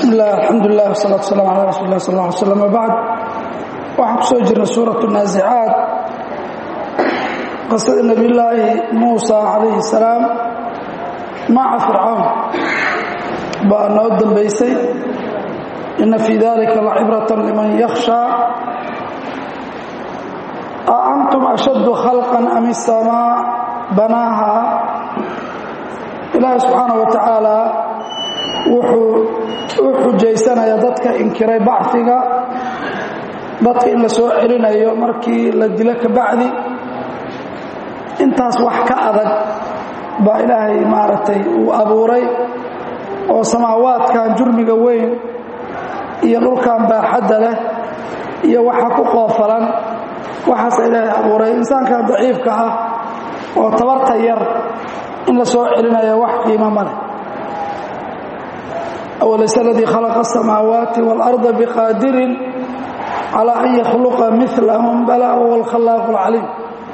bismi illah alxamdulilah wsalaatu waslaam calaa rasuuli lah sal lla ly slam wabacd waxaan ku soo jirnay suurat naasicaad qisada nebiyullaahi muusa calayhi salaam maca fircawn baa noo dambaysay ina fii dalika lacibratan liman yakhshaa a antum ashaddu khalqan am isamaa banaaha ilaahi subxaana wa tacaala wuxuu u xujaysanayaa dadka inkiray baciga dadka in la soo celinayo markii la dilo ka bacdi intaas wax ka adag baa ilaahay maaragtay uu abuuray oo samaawaadkan jurmiga weyn iyo dhulkan baaxadda leh iyo waxa ku qoofalan waxaasa ilaahay abuuray insaankan daciifka ah oo tabarta yar in la soo celinayo wax qiimo ma leh أوليس الذي خلق السماوات والأرض بقادر على أن يخلق مثلهم بلى هو الخلاق العليم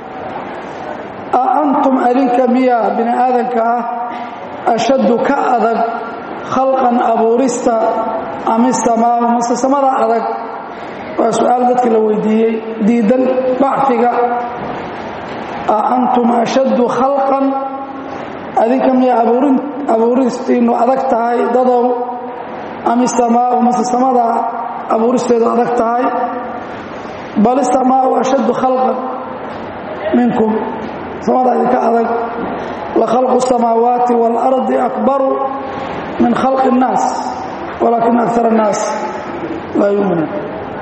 أأنتم أذنك ميا بن آذنك أشد كأذن خلقا أبورستا أم السماء مس السماء أذك وسؤال ذلك لو دي ديدا بعثك أأنتم أشد خلقا أذنك ميا أبورستين أذكتها ضدوا am isamaau mase samada abuuristeedu adag tahay bal isamaau ashaddu khalqan minkum samada idinka adag la khalqu الsamaawaati wاlardi akbaru min khalqi الnaas walakin akar الnaas laa yuminuun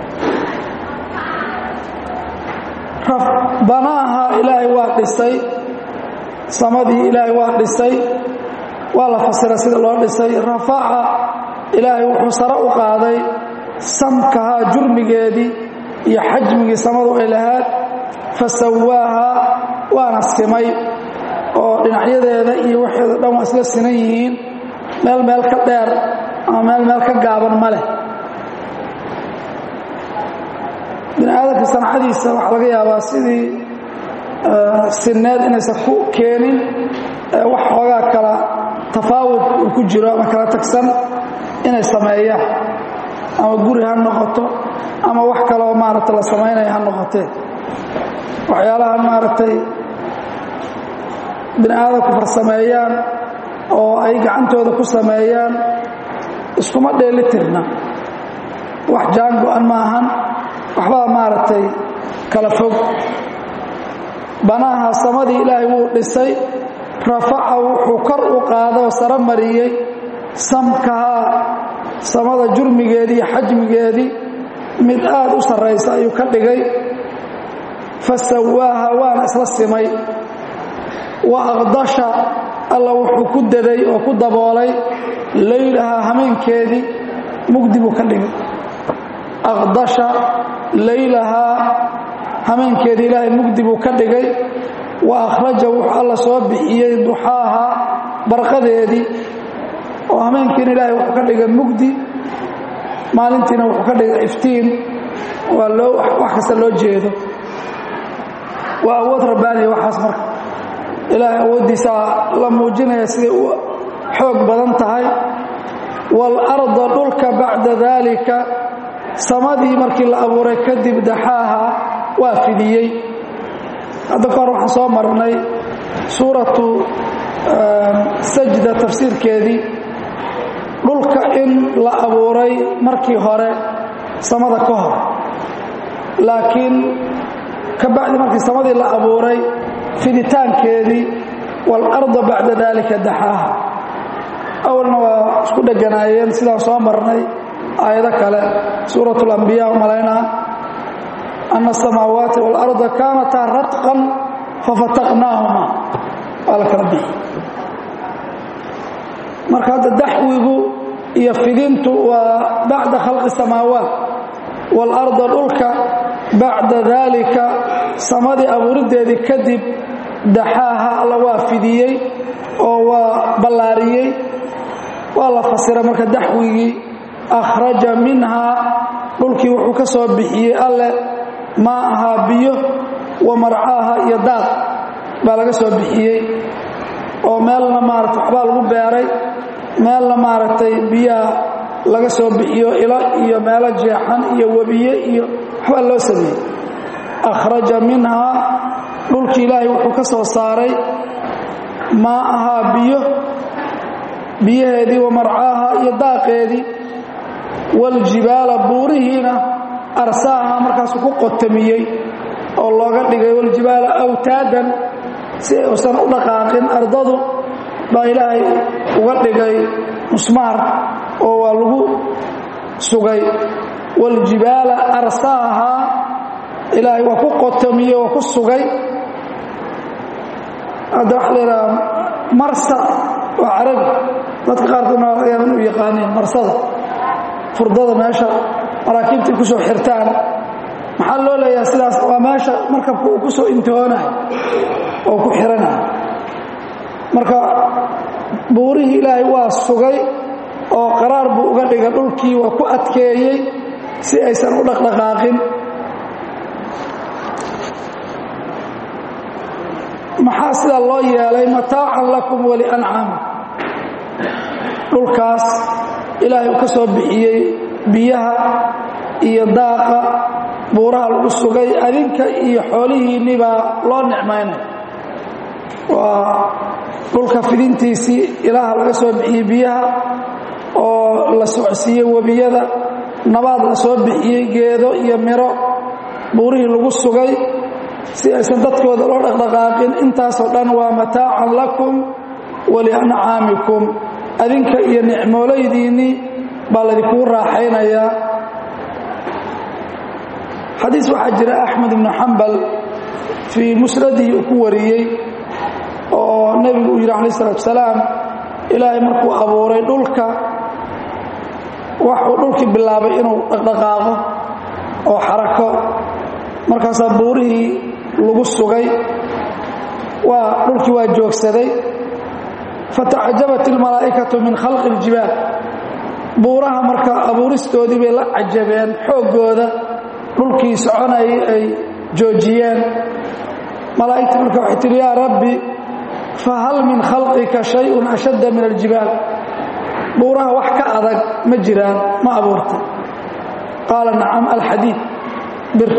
banaaha ilaahay waa dhisay samadii ilaahay waa dhisay waa la fasira sida loo dhisay rafaca ilaahay wuxuu sare u qaaday samkahaa jurmigeedii iyo xajmigii samadu ay lahaad fa sawaaha waana simay oo dhinacyadeeda iyo waxeeda dhan waa isla sinan yihiin meel meel ka dheer ama meel meel ka gaaban ma leh bini aadamka sancadiisa waxaa laga yaabaa sidii sinneed inaysan ku keenin wax xoogaa kala tafaawud uu ku jiro ama kala tagsan inay sameeyaan ama guri ha noqoto ama wax kaloo maaragta la samaynaya ha noqotee waxyaalaha maaragtay bini aadamku farsameeyaan oo ay gacantooda ku sameeyaan iskuma dheeli tirna wax jaan go-an maahan waxbaa maaragtay kala fog banaha samadii ilaahay wuu dhisay rafaca wuxuu kor u qaada oo saro mariyey samkahaa samada jurmigeedii iyo xajmigeedii mid aad u sarraysa ayuu ka dhigay fa sawaaha waana isla simay wa aqdasha alla wuxuu ku daday oo ku daboolay laylahaa hameenkeedii mugdi buu ka dhigay aqdasha laylahaa hameenkeedii ilaahay mugdi buu ka dhigay wa akhraja wuxuu alla soo bixiyey duxaaha barqadeedii oo hameenkiina ilaahay wuxuu ka dhigay mugdi maalintiina wuxuu ka dhigay iftiin waa loo wax kasta loo jeedo waa awood rabbaaniya waxaas marka ilaahay awooddiisaa la muujinaya siday u xoog badan tahay waalarda dhulka bacda daalika samadii markii la abuuray kadib daxaaha waa fidiyey hadda kahor waxaan soo marnay suuratu sajda tafsiirkeedii dhulka in la abuuray markii hore samada ka hor laakiin ka bacdi markii samadii la abuuray fiditaankeedii waalarda bacda daalika daxaaha awalna waa isku dheganaayeen sidaan soo marnay aayado kale suurat اlambiya malaynaa ana asamaawaati waalarda kaanataa ratqan fafataqnaahuma waa la kala bixi marka hadda daxwigu iyo fidintu waa bacda khalqi samaawaat waalarda dhulka bacda daalika samadii abuurideedii kadib daxaaha alla waa fidiyey oo waa ballaariyey waa la fasiray marka daxwigii akhraja minhaa dhulkii wuxuu ka soo bixiyey alle maa ahaa biyo wa marcaaha iyo daaq baa laga soo bixiyey oo meelna maarata waxbaa lagu beeray meelna maaragtay biyaha laga soo bixiyo ilo iyo meelo jeexan iyo webiye iyo waxbaa loo sameeyey akhraja minhaa dhulki ilaahay wuxuu ka soo saaray maa ahaa biyo biyaheedii wa marcaaha iyo daaqeedii waljibaala buurihiina arsaaha markaasuu ku qotamiyey oo looga dhigay waljibaala awtaadan si ay usan u dhaqaaqin ardadu baa ilaahay uga dhigay musmaar oo waa lagu sugay waljibaala arsaaha ilaahay waa ku qotamiyey oo ku sugay hadda waxa la yidhaha marsa waa carabi dadka qaarkoodna waa laga yaaba inuu yaqaaniin marsada furdada meesha maraakiibta ay ku soo xirtaan maxaa loo leeyaha sidaas waa meesha markabka uu ku soo intihoonayo oo ku xiranayo marka buurihii ilaahay waa sugay oo qaraar buu uga dhigay dhulkii waa ku adkeeyey si aysan u dhaqdhaqaaqin maxaa sidaa loo yeelay mataacan lakum waliancaamikum dhulkaas ilaahay uu ka soo bixiyey biyaha iyo daaqa buuraha lagu sugay adinka iyo xoolihiinni baa loo nicmaynay waa dhulka fidintiisii ilaaha laga soo bixiyey biyaha oo la socsiiyey webiyada nabaad la soo bixiyey geedo iyo miro buurihii lagu sugay si aysan dadkooda loo dhaqdhaqaaqin intaasoo dhan waa mataacan lakum waliancaamikum adinka iyo nicmoolaydiinnii baa laydinkuu raaxaynayaa xadiis waxaa jira axmed ibnu xambal fii musnadihi uu ku wariyey oo nebigu uu yidhi calaih isalaatu salaam ilaahay markuu abuuray dhulka waxuu dhulkii bilaabay inuu dhaqdhaqaaqo oo xarako markaasaa buurihii lagu sugay waa dhulkii waa joogsaday fatacajabat ilmalaa'ikatu min khalqi iljibaal buuraha marka abuuristoodii bay la cajabeen xooggooda dhulkii soconayay ay joojiyeen malaa'igtii marka waxay tihi yaa rabbi fahal min khalqika shayun ashadda min aljibaal buuraha wax ka adag ma jiraan ma abuurtay qaala nacam alxadiid bir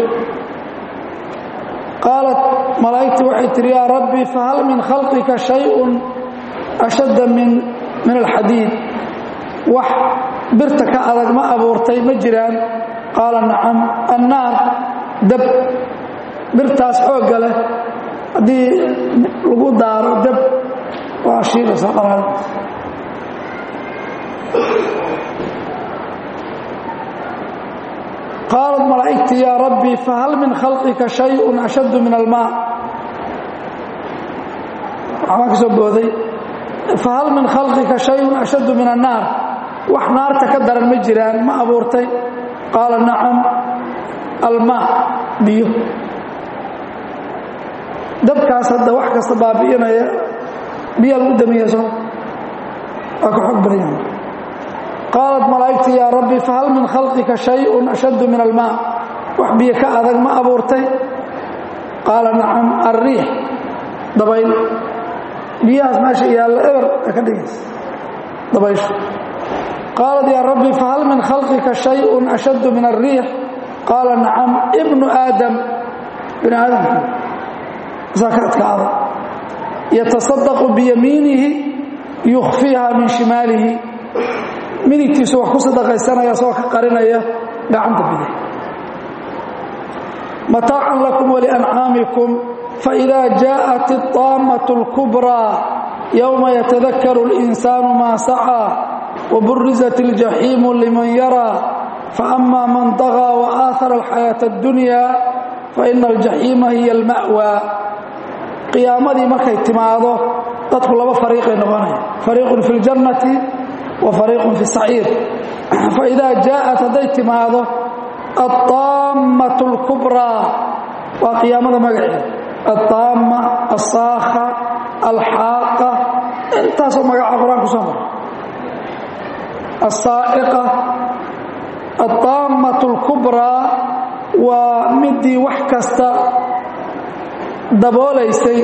qaalat malaa'igtii waxay tihi yaa rabbi fahal min khalqika shayun ashadda min min alxadiid wax birta ka adag ma abuurtay ma jiraan qaala nacam annaar dab birtaas xoogga leh haddii lagu daaro dab waa shiilaysa qalaal qaalat malaa'igtii yaa rabbi fahal min khalqika shayun ashaddu min almaa waxbaan ka soo booday fahal min khalqika shayun ashaddu min annaar wax naarta ka daran ma jiraan ma abuurtay qaala nacam almaa biyo dabkaas hadda wax kasta baabi'inaya biya lagu damiya soo waa ka xoog badan yahay qaalat malaa'igtii yaa rabbi fahal min khalqika shayun ashaddu min almaa wax biyo ka adag ma abuurtay qaala nacam alriix dabayl biyahaas meesha yaallo eber a ka dhigaysa dabayshu qaalat yaa rabbi fahal min khalqika shayun ashaddu min alriix qaala nacam ibnu aadam bini aadamku saa ka adkaada yatasadaqu biyamiinihi yukhfiiha min shimaalihi midigtiisu wax ku sadaqaysanaya soo ka qarinaya gacanta bidix mataacan lakum waliancaamikum faإida jaaءat الطaamaة الكubrىa yowma yatadakaru الإinsaanu maa sacىa وburizat الجaxiimu liman yaraa faأma man طagىa وآaثara الxayaaةa الdunya faإna الجaxiima hiy اlma'wى qiyaamadii markay timaado dadku laba fariiqay noqonaya fariiqu fi اljannati wa fariiqu fi الsaciir faإida jaaءat hadday timaado الطaamaة الكubrىa waa qiyaamada magaceeda الطaama الsaakha alxaaqa intaasoo magaca qur-aan ku soo mara الsaa'iqa الطaamaة الكubrىa waa midii wax kasta daboolaysay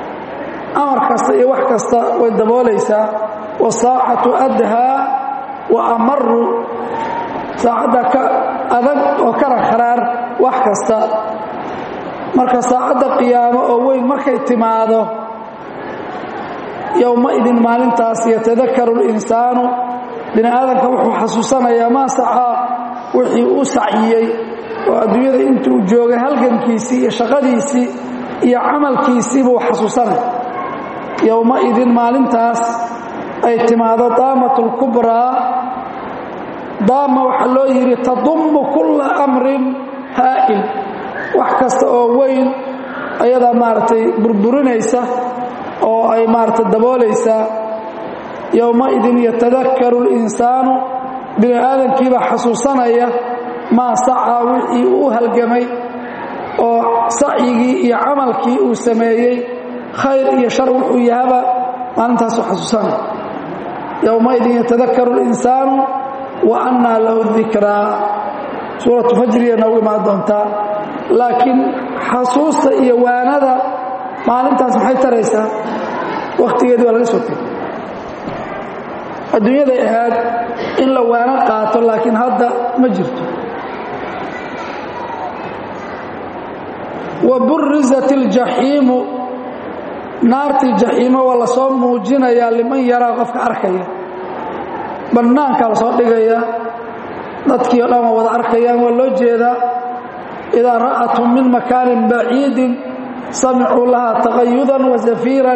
amar kasta iyo wax kasta way daboolaysaa والsaacaةu أdhaa wa amaru saacadda ka adag oo kana kharaar wax kasta marka saacadda qiyaamo oo weyn markay timaado yowma-idin maalintaas yatadakaru linsaanu bini aadamka wuxuu xasuusanayaa maa sacaa wixii u saciyey oo adduunyada intuu joogay halgankiisii iyo shaqadiisii iyo camalkiisii buu xasuusanaya yowma-idin maalintaas ay timaado daamatu lkubraa daama waxaa loo yidhi tadummu kulla amrin haa'il wax kasta oo weyn ayadaa maaragtay burburinaysa oo ay maaragtay daboolaysaa yowma-idin yatadakaru linsaanu bini aadamkiibaa xasuusanaya maa sacaa wixii uu halgamay oo sacyigii iyo camalkii uu sameeyey khayr iyo shar wuxuu yahaba maalintaasuu xasuusanaya yowma-idin yatadakaru linsaanu wa annaa lahu dikraa suuratu fajriya noogu imaan doontaa laakiin xasuusta iyo waanada maalintaas maxay taraysaa wakhtigeedii waa laga soo tegay adduunyaday ahayd in la waano qaato laakiin hadda ma jirto wa burizat iljaxiimu naartii jaxiimo waa la soo muujinayaa liman yaraa qofka arkaya bannaankaa la soo dhigayaa dadkii o dhan waa wada arkayaan waa loo jeedaa idaa ra'athum min makaanin baciidin samicuu lahaa taqayudan wa zafiiran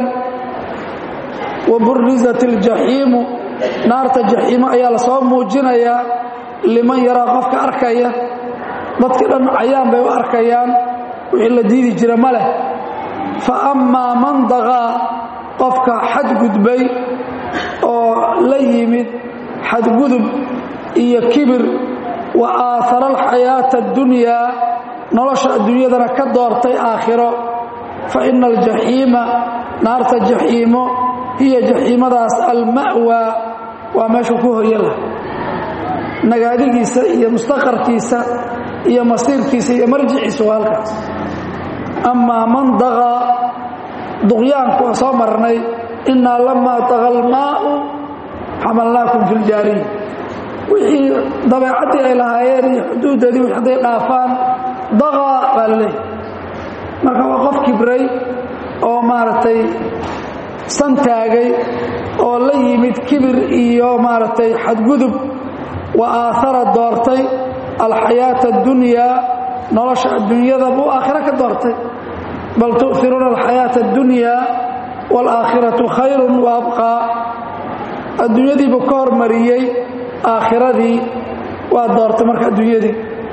wa burizat iljaxiimu naarta jaxiimo ayaa la soo muujinayaa liman yaraa qofka arkaya dadkii dhan cayaan bay u arkayaan wixii la diidi jira ma leh fa ammaa man daqaa qofka xadgudbay oo la yimid xadgudub iyo kibir wa aahara alxayaata addunyaa nolosha adduunyadana ka doortay aakhiro fa ina aljaxiima naarta jaxiimo hiya jaxiimadaas alma'waa waa meeshuu ku hoyan laha nagaadigiisa iyo mustaqarkiisa iyo masiirkiisa iyo marjiciisa waa halkaas amaa man daqaa duqyaanku waa soo marnay innaa lamaa daqa almaa'u xamalnaakum fi ljaariya wixii dabeecaddii ay lahaayeen iyo xuduuddeedii wix hadday dhaafaan daqaa baa la leeyahy marka waa qof kibray oo maaragtay santaagay oo la yimid kibir iyo maaragtay xadgudub wa aahara doortay alxayaata addunyaa nolosha adduunyada buu aakhiro ka doortay bal tu'firuuna alxayaata addunyaa waalaakhiratu khayrun wa abqaa adduunyadiibuu ka hormariyey aakhiradii waa doortay marka adduunyadii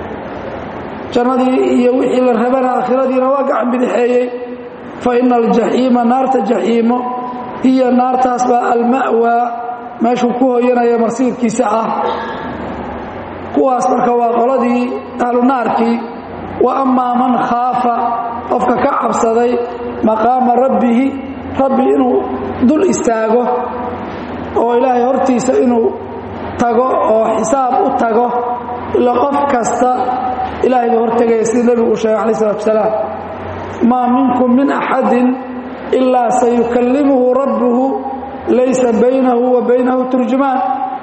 jannadii iyo wixii la rabana aakhiradiina waa gacan bidixeeyey fa ina aljaxiima naarta jaxiimo hiya naartaas baa alma'waa meeshuu ku hoyanaya marsiirkiisa ah kuwaas marka waa qoladii ahlu naarkii wa ammaa man khaafa qofka ka cabsaday maqaama rabbihi rabbi inuu dul istaago oo ilaahay hortiisa inuu tago oo xisaab u tago ila qof kasta ilaahay baa hortegaya sida nebigu uu sheegay calayi salatu wasalaam maa minkum min axadin ilaa sayukallimuhu rabbuhu laysa baynahu wa baynahu turjumaan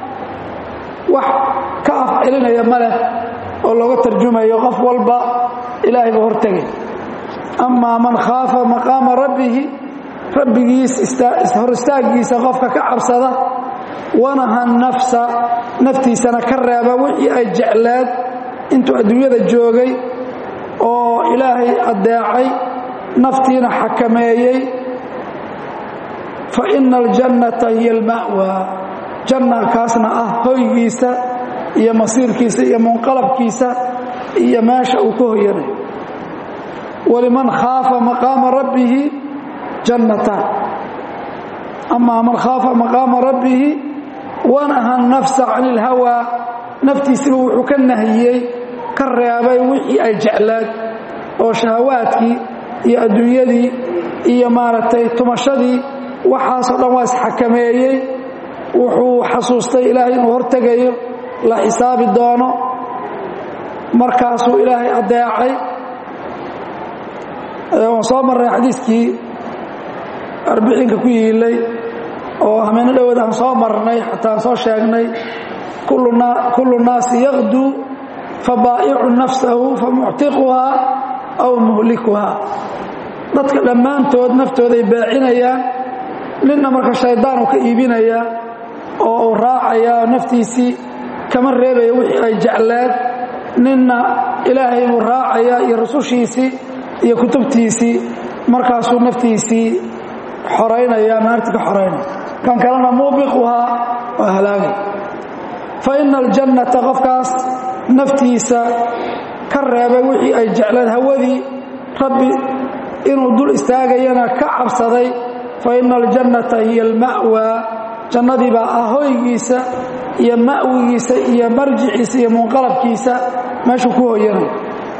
wax ka af celinaya ma leh oo looga tarjumayo qof walba ilaahay buu hortegay amaa man khaafa maqaama rabbihi rabbigiis hor istaaggiisa qofka ka cabsada wanaha nafsa naftiisana ka reeba wixii ay jecleed intuu adduunyada joogay oo ilaahay addeecay naftiina xakameeyey fa ina aljannata hiya alma'waa janna kaasna ah hoygiisa iyo masiirkiisa iyo munqalabkiisa iyo meesha uu ka hoyanayo waliman khaafa maqaama rabbihi jannataan amaa man khaafa maqaama rabbihi wanaha nafsa can ilhawaa naftiisiba wuxuu ka nahiyey ka reebay wixii ay jeclaad oo shahawaadkii iyo adduunyadii iyo maaragtay tumashadii waxaasoo dhan waa isxakameeyey wuxuu xasuustay ilaahay inuu hortegayo la xisaabi doono markaasuu ilaahay addeecay waan soo marray xadiiskii arbiciinka ku yiilay oo hameeno dhowood aan soo marnay xataa aan soo sheegnay kullu naasi yaqduu fabaa'icu nafsahu famuctiquhaa aw muhlikuhaa dadka dhammaantood naftooday baacinayaan ninna marka shaydaan uu ka iibinayaa oo uu raacayaa naftiisii kama reebaya wixii ay jecleed ninna ilaahay buu raacayaa iyo rusushiisii iyo kutubtiisii markaasuu naftiisii xoraynaya naarti ka xoraynaya kan kalena muubiquhaa waa halaagay fa ina aljannata qofkaas naftiisa ka reebay wixii ay jecleed hawadii rabbi inuu dul istaagayana ka cabsaday fa ina aljannata hiya alma'waa jannadii baa ah hoygiisa iyo ma'wigiisa iyo marjiciisa iyo munqalabkiisa meeshuu ku hoyanay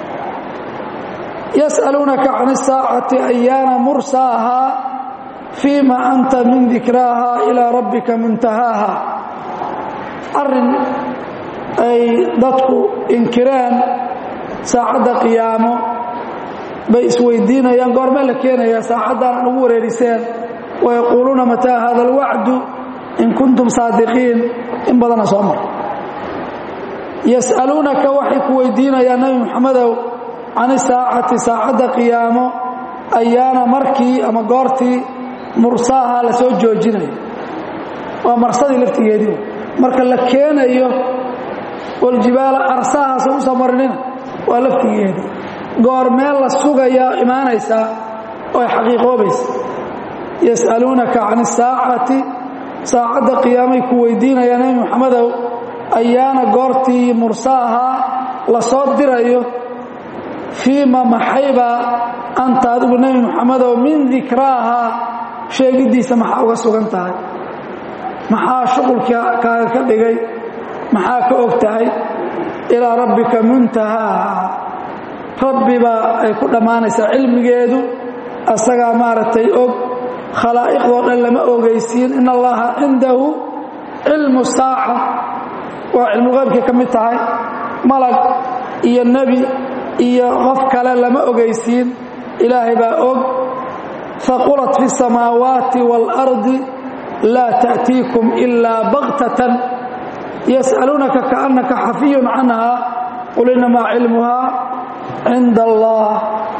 yas'aluunaka can isaacati ayaana mursaahaa fiima anta min dikraaha ilaa rabbika muntahaaha arrin ay dadku inkireen saacadda qiyaamo bay isweydiinayaan goormee la keenayaa saacaddaana ugu wareeriseen wayaquuluuna mataa hada alwacdu in kuntum saadiqiin in badana soo mar yas'aluunaka waxay ku weydiinayaan nebi moxamedow can isaacati saacadda qiyaamo ayaana markii ama goortii mursaaha la soo joojinayo waa marsadii laftigeedii marka la keenayo waljibaala arsaahaasa u soo marinina waa laftigeedii goormeel la sugayaa imaanaysaa oo ay xaqiiqoobaysa yas'aluunaka can isaacati saacadda qiyaamay ku weydiinayaa nebi moxamedow ayaana goortii mursaaha la soo dirayo fiima maxaybaa anta adigu nebi moxamedow min dikraaha sheegiddiisa maxaa uga sugan tahay maxaa shuqulka kaaga ka dhigay maxaa ka og tahay ilaa rabbika muntahaaha rabbibaa ay ku dhammaanaysaa cilmigeedu asagaa maaragtay og khalaa'iqdoo dhan lama ogeysiin in allaha cindahu cilmu saaca waa cilmuqaybkay ka mid tahay malag iyo nebi iyo qof kale lama ogeysiin ilaahay baa og haqulat fi الsamaawaati wاlardi laa ta'tiikum ilaa baktatan yas'aluunaka kaannaka xafiyun canha qul inamaa cilmuhaa cinda allah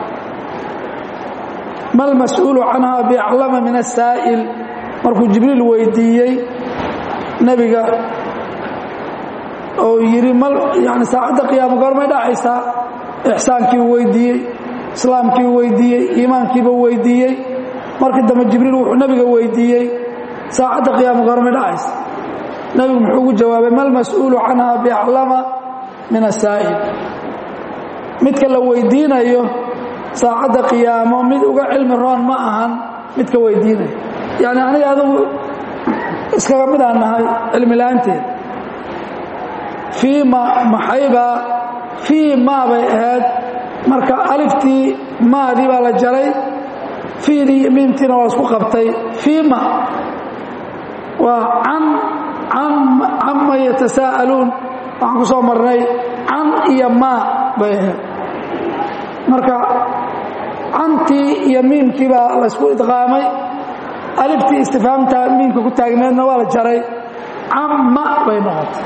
ma lmas'uulu canha biaclama min asaa'il markuu jibriil weydiiyey nebiga oo yidhi yani saacadda qiyaamo goormay dhacaysaa ixsaankii uu weydiiyey islaamkii uu weydiiyey iimaankiiba weydiiyey markii dambe jibriil wuxuu nebiga weydiiyey saacadda qiyaamo goormay dhacaysa nebigu muxuu ugu jawaabay ma lmas'uulu canha biaclama min asaa'il midka la weydiinayo saacadda qiyaamo mid uga cilmi roon ma ahan midka weydiinaya yacni aniga adugu iskaga midaan nahay cilmi la'aanteed fii ma maxaybaa fii maa bay ahayd marka aliftii maadii baa la jaray fiidii iyo miimtiina waa isku qabtay fii ma waa can cama yatasaa'aluun waxaan ku soo marnay can iyo maa bay ahayd marka cantii iyo miimkii baa la ysku idqaamay aliftii istifaamta miimka ku taagneedna waa la jaray camma bay noqotay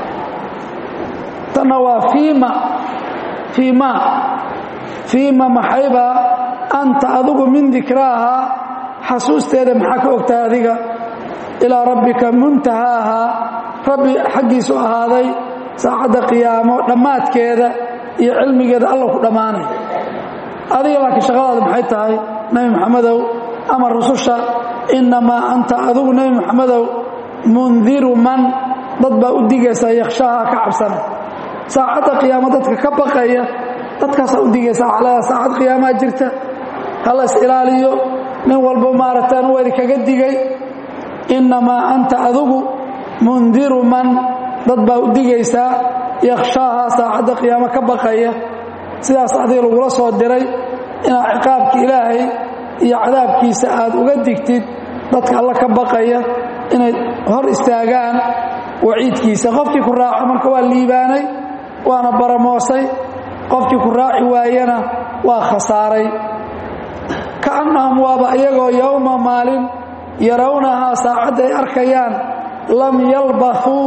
tanna waa fiima fiima fiima maxaybaa anta adigu min dikraaha xasuusteeda maxaa ka ogtahay adiga ilaa rabbika muntahaaha rabbi xaggiisu ahaaday saacadda qiyaamo dhammaadkeeda iyo cilmigeeda alla ku dhammaanay adiga laakiin shaqadaada maxay tahay nebi moxamedow ama rususha innamaa anta adigu nebi moxamedow mundiru man dad baa u digaysaa yakhshaaha ka cabsana saacadda qiyaamo dadka ka baqaya dadkaasaa u digaysa waxaa leedaha saacad qiyaamaa jirta hala is ilaaliyo nin walba maaragtaan waa idinkaga digay innamaa anta adigu mundiru man dad baa u digaysaa yakhshaaha saacadda qiyaamo ka baqaya sidaas adiga lagula soo diray inaad ciqaabka ilaahay iyo cadaabkiisa aad uga digtid dadka alla ka baqaya inay hor istaagaan waciidkiisa qofkii ku raaco marka waa liibaanay waana baramoosay qofkii ku raaci waayana waa khasaaray kaannahum waaba iyagoo yowma maalin yarawnahaa saacadda ay arkayaan lam yalbathuu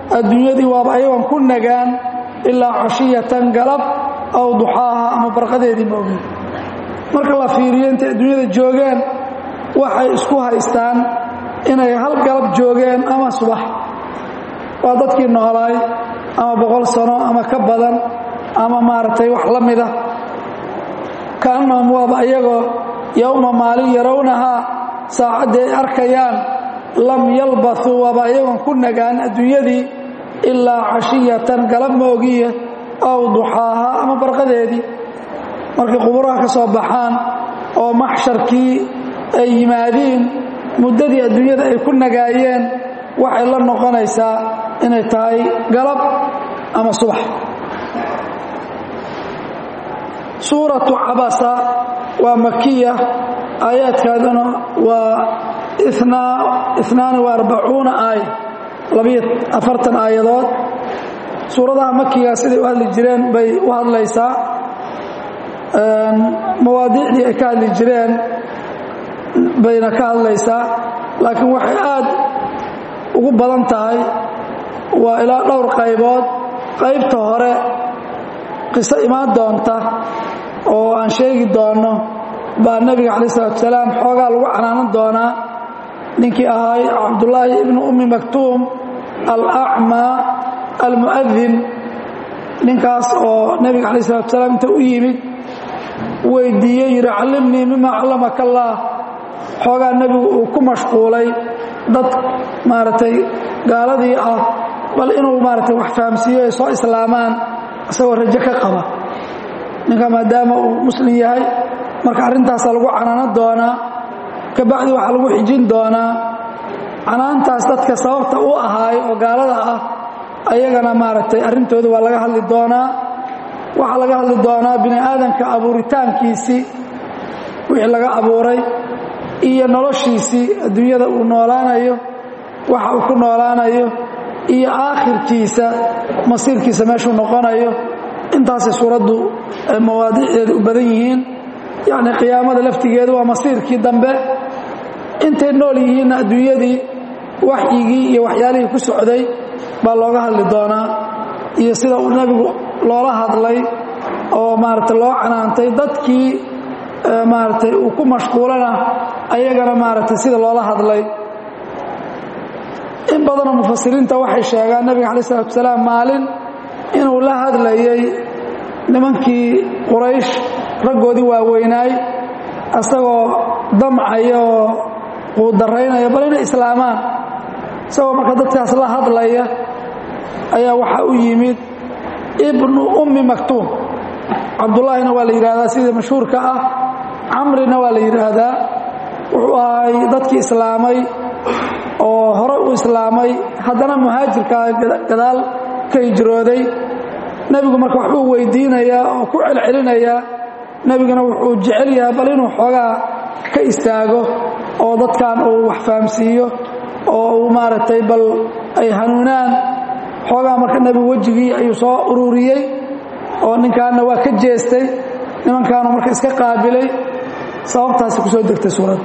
adduunyadii waaba ayagoon ku nagaan ilaa cashiyatan galab aw duxaaha ama barqadeedii maogin marka la fiiriyo intay adduunyada joogeen waxay isku haystaan inay hal galab joogeen ama subax waa dadkii noolaay ama boqol sano ama ka badan ama maaragtay wax la mida kaannahum waaba ayagoo yowma maalin yarawnahaa saacaddii ay arkayaan lam yalbathuu waaba ayagoon ku nagaan adduunyadii ilaa cashiyatan galab moogiye aw duxaaha ama barqadeedii markay quburaha ka soo baxaan oo maxsharkii ay yimaadiin muddadii adduunyada ay ku nagaayeen waxay la noqonaysaa inay tahay galab ama subax suuratu cabasa waa makiya aayaadkaaduna waa inaani wa arbacuuna aaya labiyo afartan aayadood suuradaha makiga siday u hadli jireen bay u hadlaysaa mawaadiicdii ay ka hadli jireen bayna ka hadlaysaa laakiin waxay aad ugu badan tahay waa ilaa dhowr qaybood qaybta hore qiso imaan doonta oo aan sheegi doonno baa nebiga calayi salatu salaam xoogaa lagu canaanan doonaa ninkii ahaay cabdullaahi ibnu ummi maktuum alacmaa almu'adin ninkaas oo nebiga calayi salatu salaam inta u yimid weydiiyey yidhi callimnii mima callamaka allaah xoogaa nebigu uu ku mashquulay dad maaragtay gaaladii ah bal inuu maaragtay wax fahamsiiyo ay soo islaamaan isagoo rajo ka qaba ninka maadaama uu muslim yahay marka arrintaasaa lagu canaanan doonaa kabacdi waxaa lagu xijin doonaa canaantaas dadka sababta u ahaay oo gaalada ah ayagana maaragtay arrintooda waa laga hadli doonaa waxaa laga hadli doonaa bini aadanka abuuritaankiisii wixii laga abuuray iyo noloshiisii adduunyada uu noolaanayo waxa uu ku noolaanayo iyo aakhirkiisa masiirkiisa meeshuu noqonayo intaasay suuraddu mawaadiicdeeda u badan yihiin yacni qiyaamada laftigeedu waa masiirkii dambe intay nool yihiinna adduunyadii waxyigii iyo waxyaalihii ku socday baa looga hadli doonaa iyo sida uu nebigu loola hadlay oo maaragtay loo canaantay dadkii maaragtay uu ku mashquulana ayagana maaragtay sida loola hadlay in badanoo mufasiriinta waxay sheegaan nebiga calayi salatu salaam maalin inuu la hadlayay nimankii quraysh raggoodii waaweynaay isagoo damcaya oo quudaraynaya bal inay islaamaan isagoo marka dadkaas la hadlaya ayaa waxaa u yimid ibnu ummi maktuum cabdullaahina waa la yidhaahdaa sida mashhuurka ah camrina waa la yidhaahdaa wuxuu ahay dadkii islaamay oo hore u islaamay haddana muhaajirkaa gadaal ka hijrooday nebigu marka waxbuu weydiinayaa oo ku celcelinayaa nebiguna wuxuu jecel yahay bal inuu xoogaa ka istaago oo dadkan uu wax fahamsiiyo oo uu maaragtay bal ay hanuunaan xoogaa marka nebigu wejigii ayuu soo ururiyey oo ninkaanna waa ka jeestay nimankaanu marka iska qaabilay sababtaasi ku soo degtay suuradda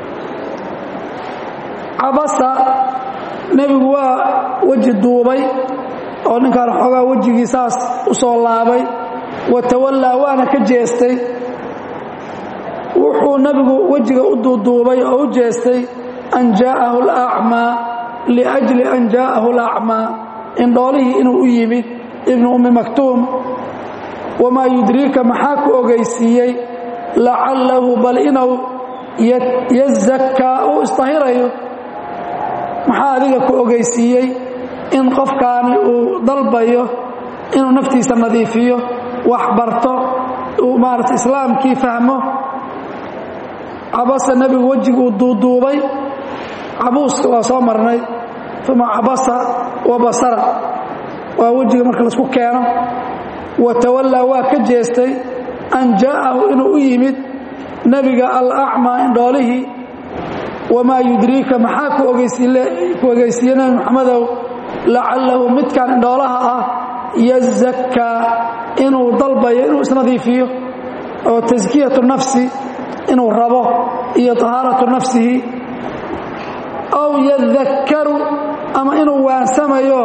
cabasa nebigu waa weji duubay oo ninkaan xoogaa wejigii saas u soo laabay wa tawallaa waana ka jeestay wuxuu nebigu wejiga u duuduubay oo u jeestay an jaa'ahu alacmaa liajli an jaa'ahu alacmaa indhoolihii inuu u yimid ibnu ummi maktuum wamaa yudriika maxaa ku ogaysiiyey lacallahu bal inuu yazakkaa uu isdahirayo maxaa adiga ku ogaysiiyey in qofkaani uu dalbayo inuu naftiisa nadiifiyo wax barto uu maarata islaamkii fahmo cabasa nebigu wejiguu duuduubay cabuuska waa soo marnay uma cabasa wa basara waa wejiga marka laisku keeno wa tawallaa waa ka jeestay an jaa'ahu inuu u yimid nebiga alacmaa indhoolihii wamaa yudriika maxaa ku ogeysiiye nebi moxamedow lacallahu midkan indhoolaha ah yazakkaa inuu dalbayo inuu isnadiifiyo oo taskiyatu nafsi inuu rabo iyo tahaaratu nafsihi aw yadakkaru ama inuu waansamayo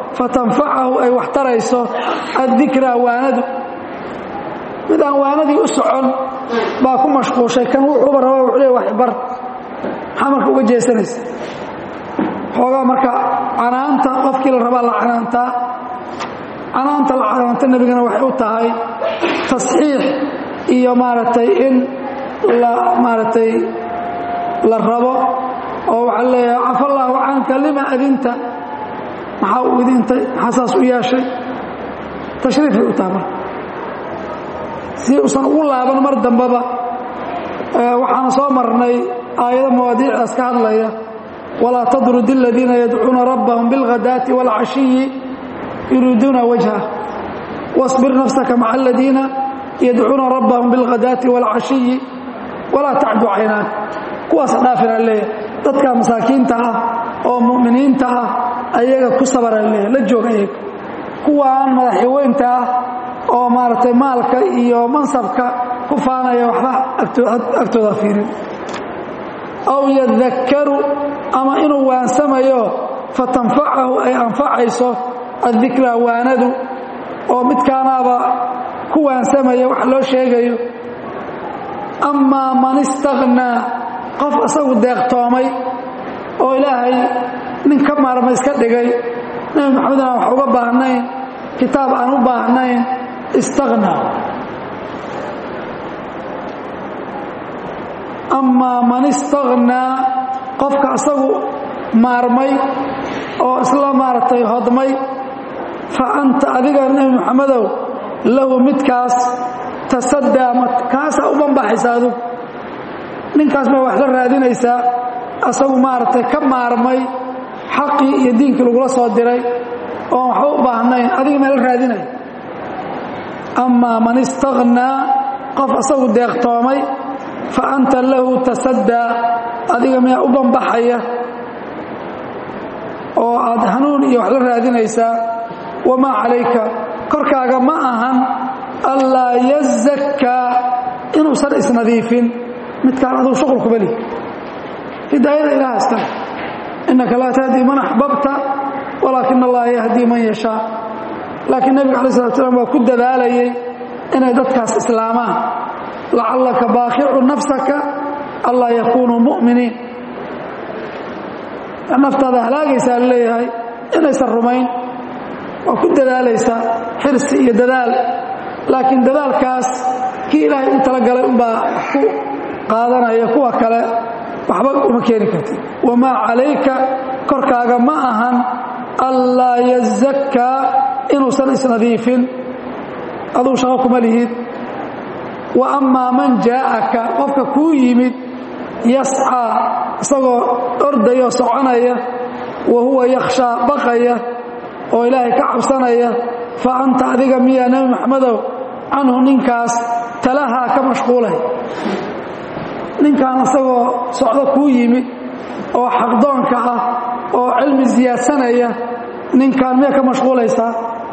fatanfacahu ay wax tarayso addikraa waanadu mid aan waanadii u socon baa ku mashquushay kan wuxuuba raba wuxuu le waxbar maxaa marka uga jeesanaysa xoogaa marka canaanta qofkii la rabaa la canaantaa canaanta la canaanta nebigana waxay u tahay tasxiix iyo maaragtay in la maaragtay la rabo oo waxaa leeyahay cafa allaahu canka lima adinta maxaa u idintay maxaa saas u yeeshay tashriifay u tahay marka si uusan ugu laaban mar dambeba waxaana soo marnay aayado mawaadiicdaas ka hadlaya walaa tadrud aladiina yadcuuna rabbahum bilghadaati wاlcashiyi yuriiduuna wajha واصbir nafsaka maca aladiina yadcuuna rabbahum bilghadaati wاlcashiyi walaa tacdu caynaak kuwaas dhaafina leeyahay dadka masaakiinta ah oo mu'miniinta ah ayaga ku sabara leeyahay la jooga ayaga kuwaan madaxyaweynta ah oo maaragtay maalka iyo mansabka ku faanaya waxba agtooda fiirin aw yadakkaru ama inuu waansamayo fatanfacahu ay anfacayso addikraa waanadu oo midkaanaaba ku waansamaya wax loo sheegayo amaa man istaghnaa qof isagu deeqtoomay oo ilaahay nin ka maarma iska dhigay nebi maxamed aan wax uga baahnayn kitaab aan u baahnayn istaghnaa amaa man istaghnaa qofka isagu maarmay oo isla maaragtay hodmay fa anta adiga nebi moxamedow lahu midkaas tasaddaa ma kaasaa u banbaxaysa adug ninkaas baa wax la raadinaysaa asagu maaragtay ka maarmay xaqii iyo diinkii lagula soo diray oon waxba u baahnayn adiga mee la raadinaya amaa man istaghnaa qof asagu deeqtoomay fa anta lahu tasaddaa adiga miyaa u banbaxaya oo aad hanuun iyo wax la raadinaysaa wamaa calayka korkaaga ma ahan allaa yazakkaa inuusan isnadiifin midkaan aduu shuqul kuma lihi hidaayada ilaha iskale innaka laa tahdii man axbabta walaakin allaha yahdii man yashaa laakiin nebiga alai slat slam waa ku dadaalayay inay dadkaas islaamaan lacallaka baakicu nafsaka allaa yakunuu mu'miniin naftaada halaagaysaa leeyahay inaysan rumayn waa ku dadaalaysaa xirsi iyo dadaal laakiin dadaalkaas kii ilaahay u talagalay unbaa ku qaadanaya kuwa kale waxba uma keeni kartid wamaa calayka korkaaga ma ahan allaa yazakkaa inuusan isnadiifin aduu shaqo kuma lihid wa ammaa man jaa'aka qofka kuu yimid yascaa isagoo ordayoo soconaya wa huwa yakhshaa baqaya oo ilaahay ka cabsanaya fa anta adiga miyaa nebi maxamedow canhu ninkaas talahaa ka mashquulay ninkan isagoo socdo kuu yimid oo xaqdoonka ah oo cilmi siyaadsanaya ninkaan miyaa ka mashquulaysaa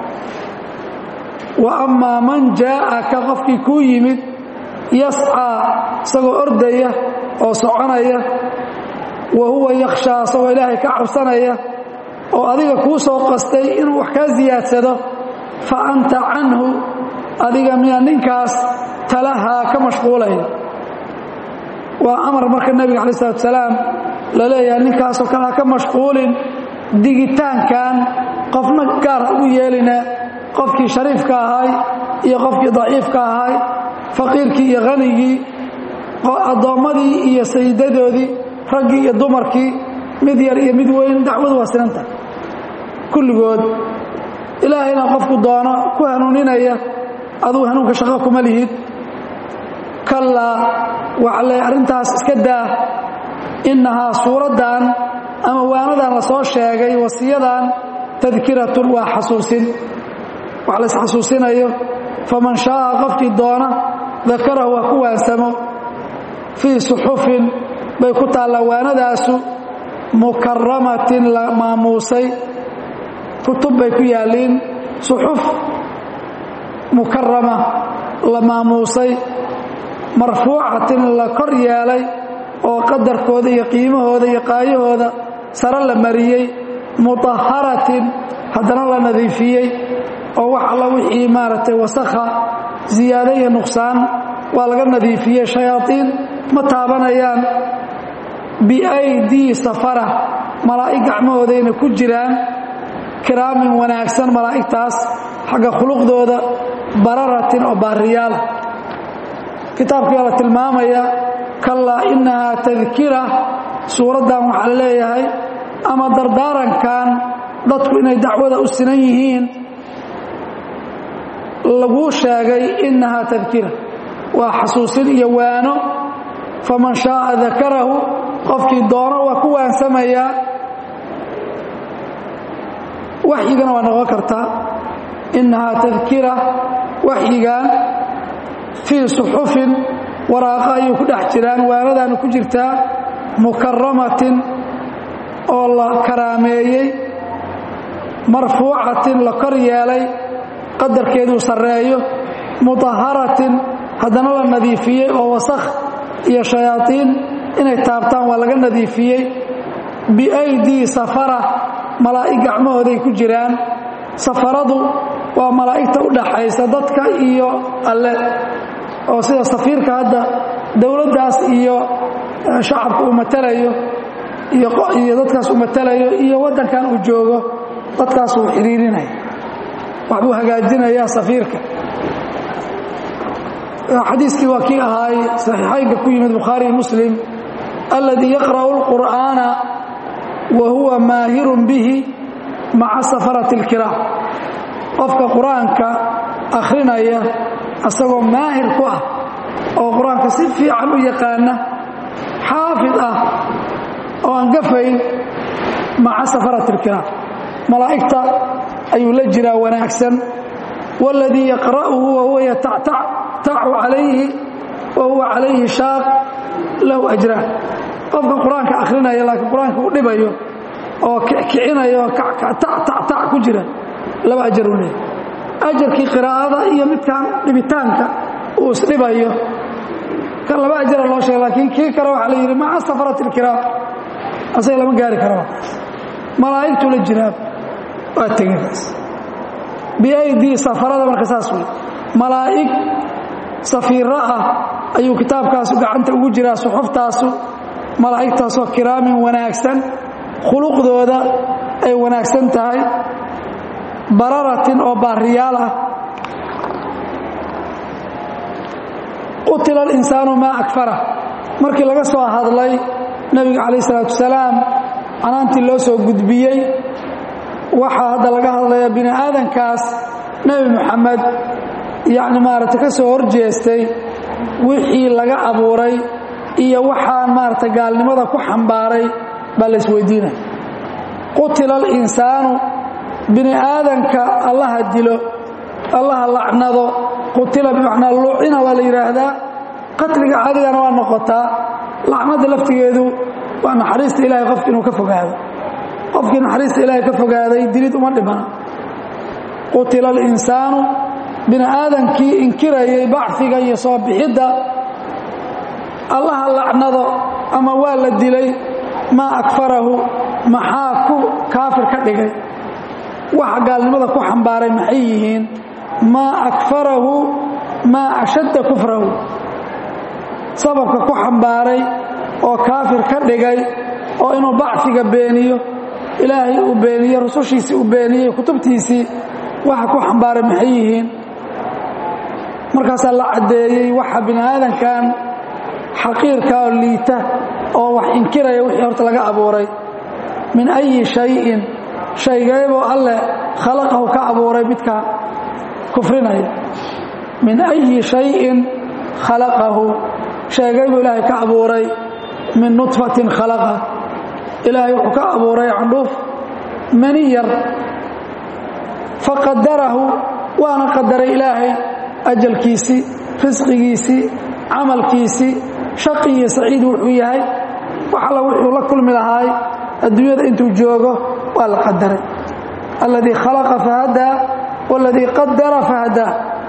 wa ammaa man jaa'aka qofkii kuu yimid yascaa isagoo ordaya oo soconaya wa huwa yakhshaa isagoo ilaahay ka cabsanaya oo adiga kuu soo qastay inuu wax kaa siyaadsado fa anta canhu adiga miyaa ninkaas talahaa ka mashquulaya waa amar marka nebiga calayi salatu salaam la leeyahay ninkaasoo kale ha ka mashquulin digitaankan qofna gaar ha ugu yeelina qofkii shariifka ahay iyo qofkii daciifka ahay faqiirkii iyo hanigii addoommadii iyo sayidadoodii raggii iyo dumarkii mid yar iyo mid weyn dacwadu waa sinanta kulligood ilaahayna qofku doono ku hanuuninaya aduu hanuunka shaqo kuma lihid kallaa waxa le arrintaas iska daa innahaa suuraddan ama waanadan la soo sheegay wasiyadan tadkiratun waa xasuusin wax la isxasuusinayo faman shaaa qofkii doona dakarahu waa ku waansamo fii suxufin bay ku taallaa waanadaasu mukaramatin la maamuusay kutub bay ku yaalliin suxuf mukarama la maamuusay marfuucatin la kor yeelay oo qadarkooda iyo qiimahooda iyo qaayahooda sare la mariyey mutaharatin haddana la nadiifiyey oo wax alla wixii maaragtay wasakha ziyaado iyo nuqsaan waa laga nadiifiyey shayaaiin ma taabanayaan biaydii safara malaa'ig gacmahoodayna ku jiraan kiraamin wanaagsan malaa'igtaas xagga khuluqdooda bararatin oo baariyaala kitaabkii waa la tilmaamaya kallaa innahaa tadkira suuraddan waxaa la leeyahay ama dardaarankan dadku inay dacwada u sinan yihiin laguu sheegay innahaa tadkira waa xasuusin iyo waano faman shaaa dakarahu qofkii doono waa ku waansamayaa waxyigana waa noqon kartaa innahaa tadkira waxyigan fii suxufin waraaqa ayuu ku dhex jiraan waanadaanu ku jirtaa mukaramatin oo la karaameeyey marfuucatin la kor yeelay qadarkeeduu sarreeyo mutaharatin haddana la nadiifiyey oo wasakh iyo shayaaiin inay taabtaan waa laga nadiifiyey biaydii safara malaa'ig gacmahooday ku jiraan safaradu waa malaa'igta u dhaxaysa dadka iyo alle oo sida safiirka hadda dowladdaas iyo shacabka uu matalayo iyo dadkaas uu matalayo iyo waddankan uu joogo dadkaas uu xidhiirinaya waxbuu hagaajinayaa safiirka xadiiskii waa kii ahaay saxiixaynka ku yimid bukhaari muslim alladii yaqra'u اlqur'aana wa huwa maahirun bihi maca safarati اlkiraam qofka qur-aanka akhrinaya asagoo maahir ku ah oo qur-aanka si fiican u yaqaana xaafid ah oo aan gafayn maca safarati اlkiraam malaa'igta ayuu la jiraa wanaagsan wاladii yaqra'uhu wahuwa yatactacu calayhi wa huwa calayhi shaaq lahu ajraan qofka qur-aanka akhrinaya laakiin qur-aanka u dhibayo oo kicinayo tactac ku jira laba ajar u leeyahy ajarkii qiraa'ada iyo midkan dhibitaanka uu isdhibayo kan laba ajara loo sheegay laakiin kii kale waxaa la yidhi maca safarati ilkiraam asaga lama gaari karo malaa'igtuu la jiraa waa tegekaas biaydii safarada marka saas wey malaa'ig safiiro ah ayuu kitaabkaasu gacanta ugu jiraa suxuftaasu malaa'igtaasoo kiraamin wanaagsan khuluqdooda ay wanaagsan tahay bararatin oo baariyaal ah qutila alinsaanu maa akfara markii laga soo hadlay nebiga calayh isalaatu wasalaam canaantii loo soo gudbiyey waxaa hadda laga hadlaya bini aadankaas nebi moxamed yacni maaragtay ka soo horjeestay wixii laga abuuray iyo waxaan maaragtay gaalnimada ku xambaaray baa la isweydiinaya qutila alinsaanu bini aadanka allaha dilo allaha lacnado qutila bimacnaa lucina waa la yidhaahdaa qatliga caadigana waa noqotaa lacnada laftigeedu waa naxariista ilahay qofki inuu ka fogaado qofkii naxariista ilaahay ka fogaaday dilid uma dhimana qutila alinsaanu bini aadankii inkirayay bacfiga iyo soo bixidda allaha lacnado ama waa la dilay maa akfarahu maxaa ku kaafir ka dhigay waxa gaalnimada ku xambaaray maxay yihiin maa akfarahu maa ashadda kufrahu sababka ku xambaaray oo kaafir ka dhigay oo inuu bacfiga beeniyo ilaahay uu beeniyo rusushiisii uu beeniyey kutubtiisii waxa ku xambaaray maxay yihiin markaasaa la caddeeyey waxa bini aadankan xaqiirka oo liita oo wax inkiraya wixii horta laga abuuray min ayi shayin shaygeeboo alleh khalaqahu ka abuuray midka kufrinaya min ayi shayin khalaqahu sheegaybuu ilaahay ka abuuray min nudfatin khalaqa ilaahay wuxuu ka abuuray candhuuf mani yar faqadarahu waana qadaray ilaahay ajalkiisii risqigiisii camalkiisii shaqi iyo saciid wuxuu yahay wax alla wuxuu la kulmi lahaay adduunyada intuu joogo waa la qadaray alladii khalaqa fahadaa waladii qadara fahadaa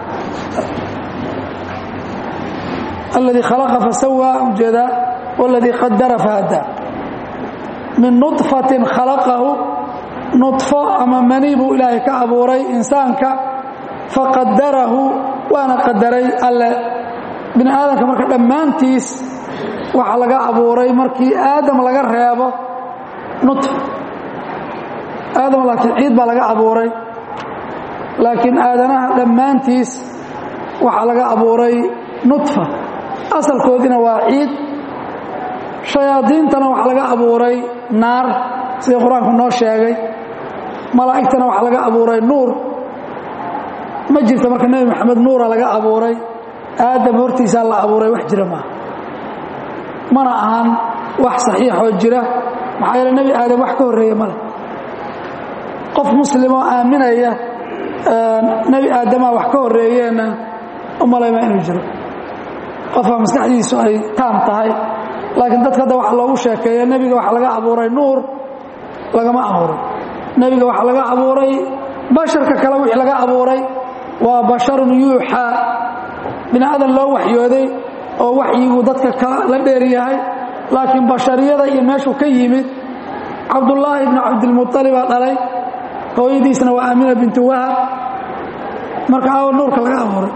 alladii khalaqa fasawaa ujeedaa waladii qadara fahadaa min nudfatin khalaqahu nudfo ama mani buu ilaahay ka abuuray insaanka faqadarahu waana qadaray alle bini aadamka marka dhammaantiis waxaa laga abuuray markii aadam laga reebo nudfa aadam laakiin ciid baa laga abuuray laakiin aadanaha dhammaantiis waxaa laga abuuray nudfa asalkoodiina waa ciid shayaadiintana waxaa laga abuuray naar sida qur-aanku noo sheegay malaa'igtana waxaa laga abuuray nuur ma jirto marka nebi maxamed nuura laga abuuray aadam hortiisaa la abuuray wax jira maaha mana ahan wax saxiixoo jira maxaa yeele nebi aadam wax ka horreeya male qof muslimoo aaminaya nebi aadamaa wax ka horreeyeenna u malayma inuu jiro qofka maskaxdiisu ay taam tahay laakiin dadka hadda waxa loogu sheekeeya nebiga waxaa laga abuuray nuur lagama abuuray nebiga waxaa laga abuuray basharka kale wixii laga abuuray waa basharun yuuxaa bini aadan loo waxyooday oo waxyigu dadka la dheer yahay laakiin bashariyada iyo meeshuu ka yimid cabdullaahi ibnu cabdilmualibaa dhalay hooyadiisna waa aamina bintu wahab marka aawo nuurka laga abuuray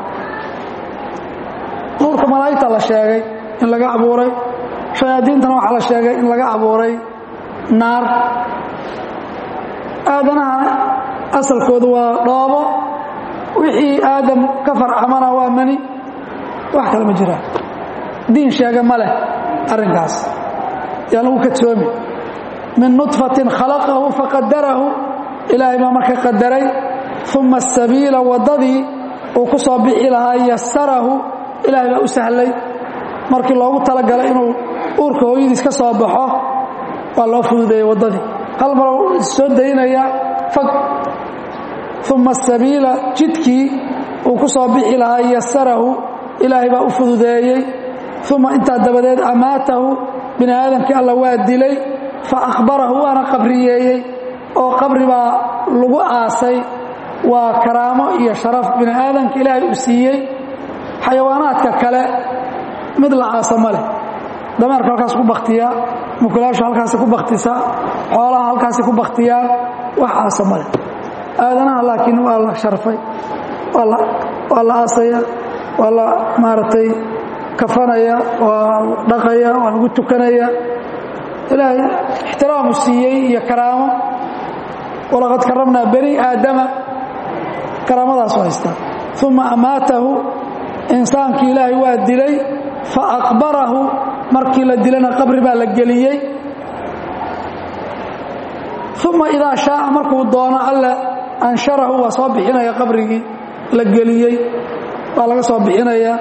nuurka malaa'igta la sheegay in laga abuuray shayaadiintana waxaa la sheegay in laga abuuray naar aadanaha asalkoodu waa dhoobo wixii aadam ka farcamana waa mani wax kale ma jiraan diin sheega ma leh arrinkaas yaan lagu kadsoomi min nudfatin khalaqahu faqadarahu ilaahay baa marka qadaray uma asabiila waddadii uu ku soo bixi lahaa yasarahu ilaahay baa u sahlay markii loogu talagalay inuu uurka hooyadiis ka soo baxo waa loo fududeeyey waddadii hal mar soo daynaya fag uma asabiila jidkii uu ku soo bixi lahaa yasarahu ilaahay baa u fududeeyey uma intaa dabadeed amaatahu bini aadamkii alla waa dilay fa akhbarahu waana qabriyeeyey oo qabri baa lagu aasay waa karaamo iyo sharaf bini aadamka ilaahay uu siiyey xayawaanaadka kale mid la aasa ma leh dameerka halkaas ku baktiyaa mukulaashu halkaasi ku baktisaa xoolaha halkaasi ku baktiyaan wax aasa ma leh aadanaha laakiin waa la sharfay waa la aasaya waa la maaragtay kafanaya waa dhaqaya waa lagu tukanaya ilaahay ixtiraamu siiyey iyo karaamo walaqad karamnaa bani aadama karaamadaasoo haystaa uma amaatahu insaankii ilaahay waa dilay fa aqbarahu markii la dilana qabri baa la geliyey uma idaa shaaa markuu doono alle ansharahu waa soo bixinaya qabrigii la geliyey waa laga soo bixinaya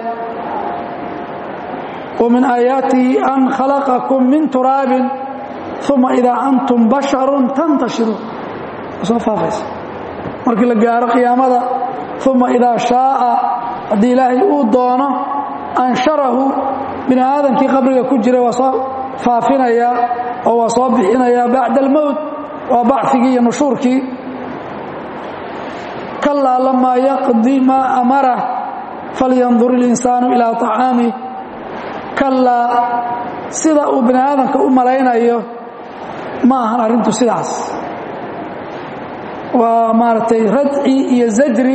wa min aayaatihi an khalaqakum min turaabin uma idaa antum basharun tantashiruun soo faafaysa markii la gaaro qiyaamada uma idaa shaaa haddii ilaahay uu doono ansharahu bini aadamkii qabriga ku jira waa soo faafinayaa oo waa soo bixinayaa bacda almowt waa bacigii iyo nushuurkii kalaa lamaa yaqdi maa amarah falyandur ilinsaanu ilaa طacaamih kalaa sida uu bini aadamka u malaynayo ma ahan arrintu sidaas waa maaragtay radci iyo zajri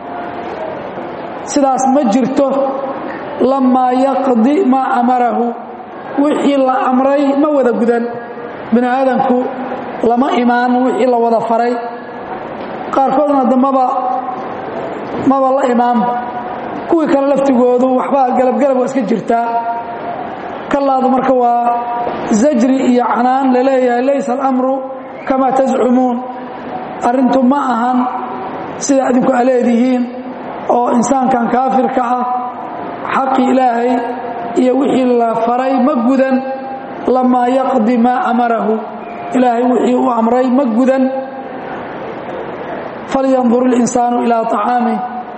sidaas ma jirto lamaa yaqdi maa amarahu wixii la amray ma wada gudan bini aadamku lama imaan wixii la wada faray qaarkoodna dambaba maba la imaanba kuwii kale laftigoodu waxbaa galabgalab waa iska jirtaa kalaadu marka waa zajri iyo canaan laleeyahay laysa alamru kamaa tascumuun arrintu ma ahan sida adinku a leedihiin oo insaankan kaafirka ah xaqi ilaahay iyo wixii la faray ma gudan lamaa yaqdi maa amarahu ilaahay wixii uu amray ma gudan falyandur ilinsaanu ilaa طacaamih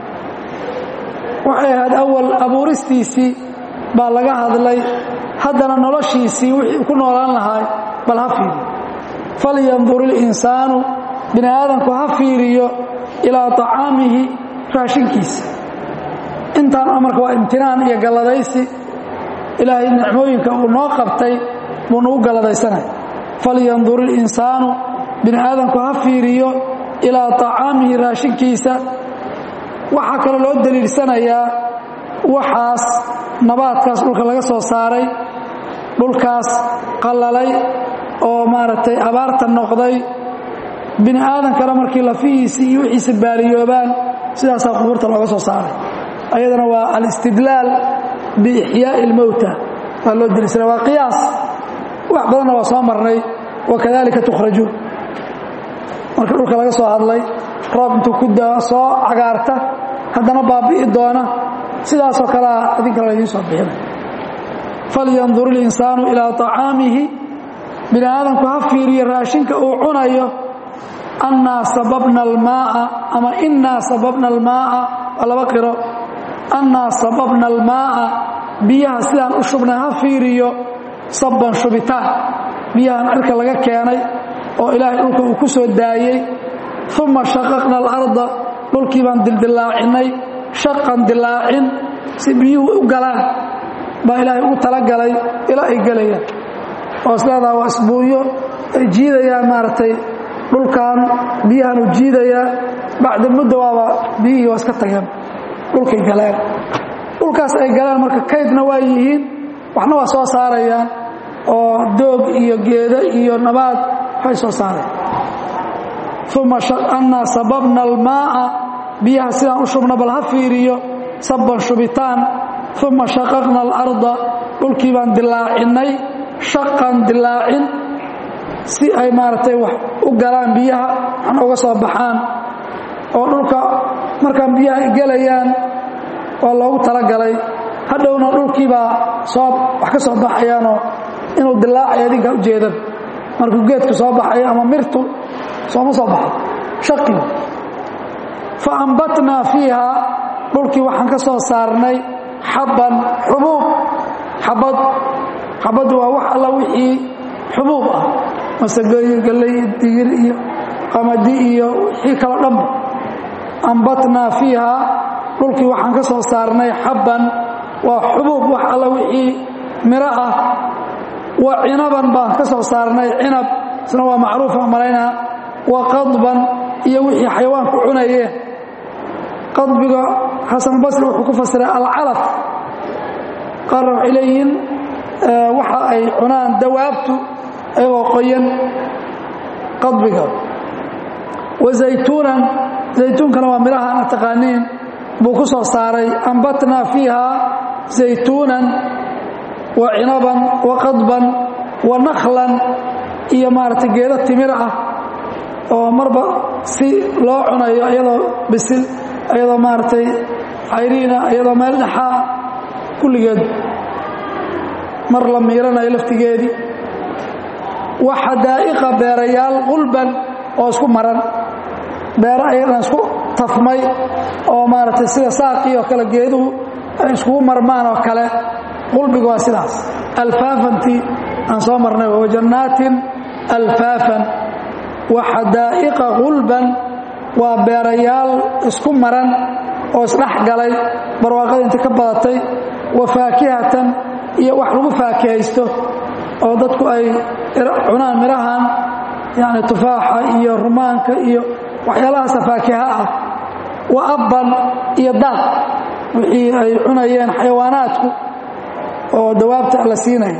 waxay ahayd awal abuuristiisii baa laga hadlay haddana noloshiisii wixii ku noolaan lahaay bal ha fiiriyo falyandur ilinsaanu bini aadamku ha fiiriyo ilaa طacaamihi raashinkiisa intaan amarka waa imtinaan iyo galladaysi ilaahay nicmooyinka uu noo qabtay buu nagu galladaysanay falyandur ilinsaanu bini aadamku ha fiiriyo ilaa طacaamihi raashinkiisa waxaa kaloo loo daliilsanayaa waxaas nabaadkaas dhulka laga soo saaray dhulkaas qallalay oo maaragtay abaarta noqday bini aadankana markii lafihiisii iyo wixiisa baaliyoobaan sidaasaa qubuurta looga soo saaray ayadana waa alistidlaal biixyaaءi اlmowta waa loo daliilsanaya waa qiyaas wax badanna waa soo marnay wakadalika tukhrajuun marka dhulka laga soo hadlay roob intuu ku daa soo cagaarta haddana baabi'i doona sidaasoo kalea idinkana laydiin soo bixinay falyandur اlinsaanu ilaa طacaamihi bini aadamku ha fiiriyo raashinka uu cunayo annaa sababna almaaa ama innaa sababna almaaa waa laba qiro annaa sababna almaaa biyaha sidaan u shubnay ha fiiriyo sabban shubitaan biyahan cirka laga keenay oo ilaahay dhulka uu ku soo daayey uma shaqaqna alarda dhulkii baan dildillaacinay shaqan dilaacin si biyuhu u galaan baa ilaahay ugu talagalay ilaa ay gelayaan oo isleedaha waa isbuunyo ay jiidayaan maaragtay dhulkan biyahan u jiidayaa bacda muddo waaba biyihii waa iska tageen dhulkay galeen dhulkaas ay galeen marka kaydna waa yihiin waxna waa soo saarayaan oo doog iyo geedo iyo nabaad waxay soo saareen uma annaa sababna almaaa biyaha sidaan u shubna bal ha fiiriyo sabban shubitaan uma shaqaqna alarda dhulkii baan dilaacinay shaqan dilaacin si ay maaragtay wax u galaan biyaha waxna uga soo baxaan oo dhulka markaan biyaha ay gelayaan waa loogu talagalay hadhowna dhulkiibaa soo wax ka soo baxayaanoo inuu dilaacaya idinkaa ujeedan markuu geedku soo baxayo ama mirtu sooma soo baxo shaqi fa ambatnaa fiiha dhulkii waxaan ka soo saarnay xabban xubuub xabad xabaddu waa wax alla wixii xubuub ah masagooyin galley digir iyo qamadi iyo wixii kaloo dhanba ambatnaa fiiha dhulkii waxaan ka soo saarnay xabban waa xubuub wax alla wixii miro ah wa cinaban baan ka soo saarnay cinab isna waa macruufa malaynaa wa qadban iyo wixii xayawaanku cunayeen qadbiga xasanbasri wuxuu ku fasiray alcalaf qaarna waxay leeyihiin waxa ay cunaan dawaabtu ayagoo qoyan qadbiga wa zaytuunan zaytuunkana waa midhaha ana taqaaniin buu ku soo saaray ambatnaa fiiha zaytuunan wa cinaban wa qadban wa nakhlan iyo maaragtay geedo timir ah oo marba si loo cunayo iyadoo bisil iyadoo maaragtay cayriina iyadoo meel dhexaa kulligeed mar la miiranayo laftigeedii wa xadaa'iqa beerayaal qulban oo isku maran beero ayadana isku tafmay oo maaragtay sida saaqii oo kale geeduhu ay iskugu marmaan oo kale qulbiga waa sidaas alfaafantii aan soo marnay wa jannaatin alfaafan wa xadaa'iqa qulban waa beerayaal isku maran oo isdhex galay barwaaqada inta ka badatay wa faakihatan iyo wax lagu faakihaysto oo dadku ay cunaan midhahan yani tufaaxa iyo rumaanka iyo waxyaalahaasa faakiha ah wa abban iyo daaq wixii ay cunayeen xayawaanaadku oo dawaabta la siinaya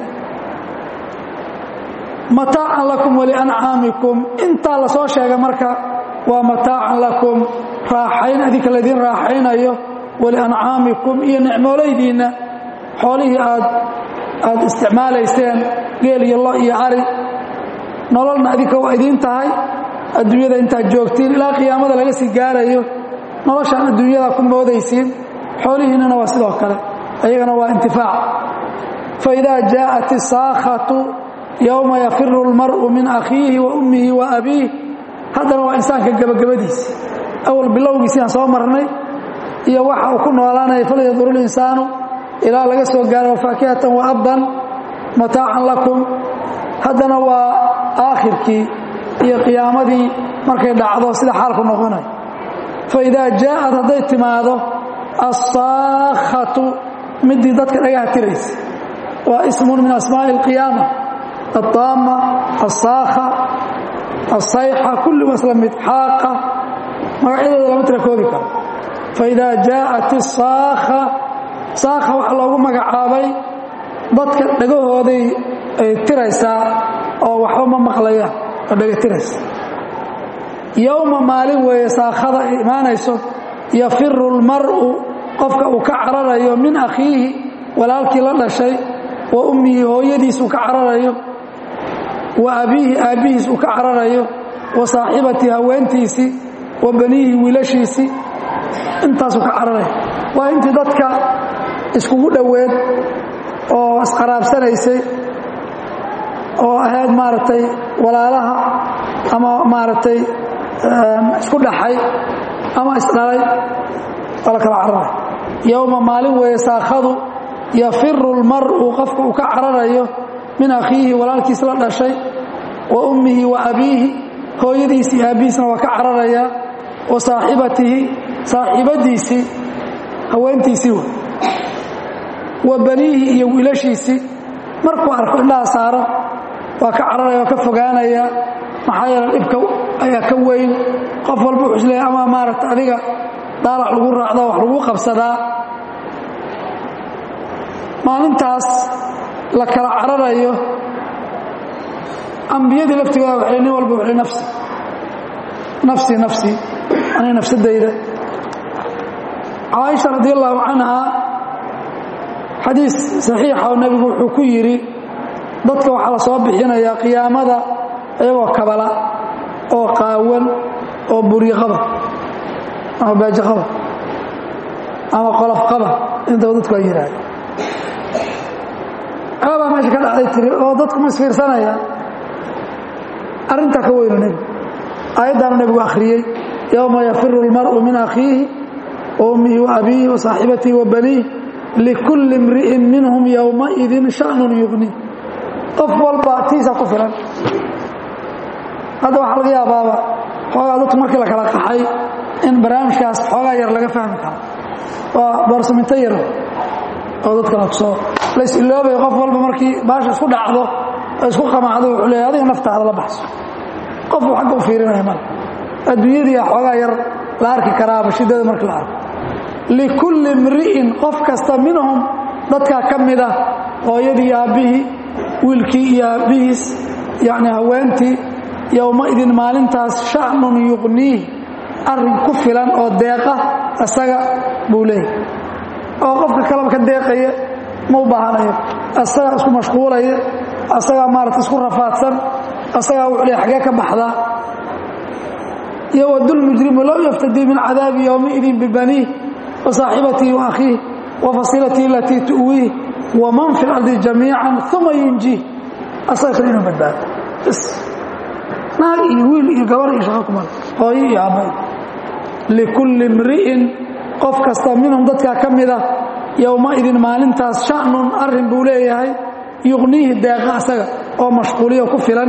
mataacan lakum waliancaamikum intaa la soo sheegay marka waa mataacan lakum raaxayn adinka laydin raaxaynayo waliancaamikum iyo nicmoolaydiinna xoolihii aad aad isticmaalayseen geel iyo lo iyo ari nololna adinka waa idiin tahay adduunyada intaad joogtiin ilaa qiyaamada laga sii gaarayo noloshaan adduunyada ku moodaysiin xoolihiinnana waa sidoo kale ayagana waa intifaac faidaa jaءat isaakhatu yowma yafiru اlmar'u min akhiihi wa ummihi wa abiih haddana waa insaanka gebagabadiisi awal bilowgiisii aan soo marnay iyo waxa uu ku noolaanaya falyadur اlinsaanu ilaa laga soo gaaro faakihatan wa abban mataacan lakum haddana waa aakhirkii iyo qiyaamadii markay dhacdo sida xaalku noqonay faidaa jaa'ad hadday timaado assaakhatu midii dadka dhagaha tiraysa waa ismun min asmaa'i اlqiyaama الطaama الsaakha asayxa kulli waa isla mid xaaqa magacyadooda lama tira koobi karo faidaa jaa'at isaakha saakha waxaa loogu magacaabay dadka dhagahooday ay tiraysaa oo waxba ma maqlayaan oo dhaga tiraysa yowma maalin weeye saakhada ay imaanayso yafiru lmar'u qofka uu ka cararayo min akhiihi walaalkii la dhashay wa ummihi hooyadiis uu ka cararayo wa abiihi aabbihiis uu ka cararayo wa saaxibatii haweentiisii wa baniihi wiilashiisii intaasuu ka cararaya waa intii dadka iskugu dhoweed oo isqaraabsanaysay oo ahayd maaragtay walaalaha ama maaragtay isku dhaxay ama isdhalay waa la kala cararay yowma maalin weeye saakhadu yafiru lmar'u qofka uu ka cararayo min akhiihi walaalkiis la dhashay wa ummihi wa abiihi hooyadiisii aabbihiisna waa ka cararayaa wa saaxibatihi saaxiibadiisii haweentiisii wey wa baniihi iyo wiilashiisii markuu arko indhaha saaro waa ka cararaya waa ka fogaanayaa maxaa yeele dhibka ayaa ka weyn qof walba wuxuu isleeyahy ama maaragta adiga daalac lagu raacdo wax lagu qabsadaa maalintaas la kala cararayo ambiyadii laftigooda waxay nin walba wuxuu nafsi nafsi nafsi aniga nafsadayda caaisha radi allahu canha xadiis saxiixa oo nebigu wuxuu ku yidhi dadka waxaa la soo bixinayaa qiyaamada iyagoo kabala oo qaawan oo buriqaba ama baajaqaba ama qolofqaba intaba dadku ay yidhaahda aabaa meesha ka dhacday tiri oo dadku ma isfiirsanayaan arrintaa ka weynu nebigu aayaddaanu nebigu akhriyey yowma yafiru اlmar'u min akhiihi wa ummihi wa abiihi wa saaxibatihi wa baniih likulli imri'in minhum yowmaidin sha'nun yugni qof walba tiisa ku filan hadda waxaa laga yaabaaba xoogaa dadku markii la kala qaxay in barnaamijkaas xoogaa yar laga fahmi karo waa boorsaminto yar oo dadkana kusoo la is-iloobay qof walba markii baasha isku dhacdo oo isku qamaacdo wuxuu leeyahy adiga naftaada la baxso qofuu xagga u fiirinaya male adduunyadii a xoogaa yar la arki karaaba shiddada markii la arko likulli imri'in qof kasta minhum dadkaa ka mida hooyadii iyo aabbihii wiilkii iyo aabbihiis yacni haweentii yowmaidin maalintaas sha'nun yuqniih arrin ku filan oo deeqa isaga buu leeyahy oo qofka kaleba ka deeqaya ma u baahanayo asagaa isku mashquulaya asagaa maarata isku rafaadsan asagaa wuxuu leeyahy xagee ka baxdaa yowad lmujrimu low yaftadii min cadaabi yowmaidin bibaniih wa saaxibatihi wa akhiih wa fasiilatihi alatii tu'wiih waman fi lardi jamiican uma yunjiih asaga kale inuu badbaado bs naag iyo wiil iyo gabar iyo shaqo kumale hooyo iyo aabay likulli imri'in qof kasta minhum dadkaa ka mida yowmaidin maalintaas sha'nun arrin buu leeyahay yuqniihi deeqa asaga oo mashquuliyo ku filan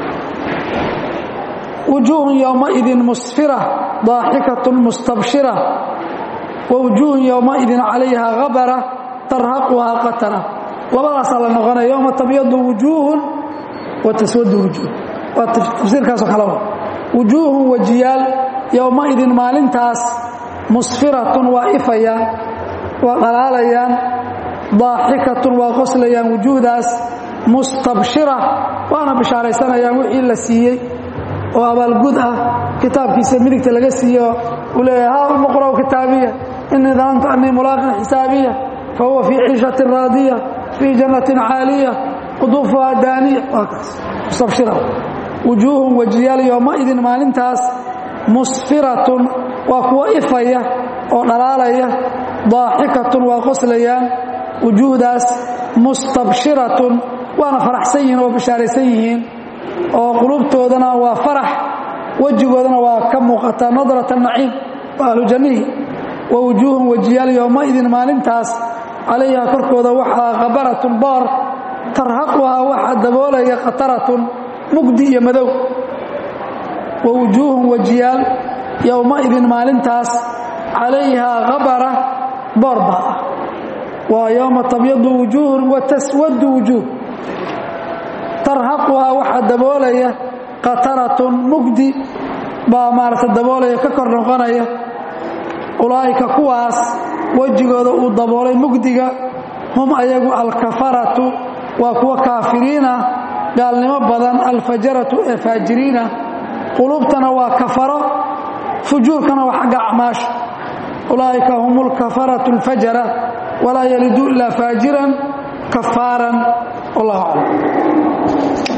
wujuuhun yowmaidin musfira daaxikatun mustabshira wa wujuuhun yowmaidin calayha habara tarhaquhaa qatara labadaasaa la noqonaya yowma tabyadu wujuuhun wa taswadu wujuuh waa tafsiirkaasoo kale wa wujuuhun wajiyaal yowmaidin maalintaas musfiratun waa ifayaan waa dhalaalayaan daaxikatun waa qoslayaan wujuuhdaas mustabshira waana bishaaraysanayaan wixii la siiyey oo abaalgud ah kitaabkiisa midigta laga siiyo uu leeyahay haa umuqra'u kitaabiya inii danantu annii mulaaqin xisaabiya fa huwa fii ciishatin raadiya fii jannatin caaliya quduufuhaa daaniya waa kaas mustabshira wujuuhun wajiyaal yowmaidin maalintaas musfiratun waa kuwo ifaya oo dhalaalaya daaxikatun waa qoslayaan wujuuhdaas mustabshiratun waana faraxsan yihiin oo bishaaraysan yihiin oo qulubtoodana waa farax wejigoodana waa ka muuqataa nadrata naciim waa ahlu jannihi wa wujuuhun wajiyaal yowmaidin maalintaas calayha korkooda waxaa khabaratun boor tarhaquhaa waxaa daboolaya khataratun mugdi iyo madow wa wujuuhun wajiyaal yowmaidin maalintaas calayhaa habara boor baa ah waa yowma tabyadu wujuuhun wa taswadu wujuuh tarhaquhaa waxaa daboolaya qataratun mugdi baa maaragtay daboolaya ka kor noqonaya ulaa'ika kuwaas wejigooda uu daboolay mugdiga hum ayagu alkafaratu waa kuwa kaafiriina gaalnimo badan alfajaratu ee faajiriina qulubtana waa kafaro fujuurkana waa xagga acmaasha ulaa'ika hum alkafaratu alfajara walaa yaliduu ilaa faajiran kafaaran wallahu aclam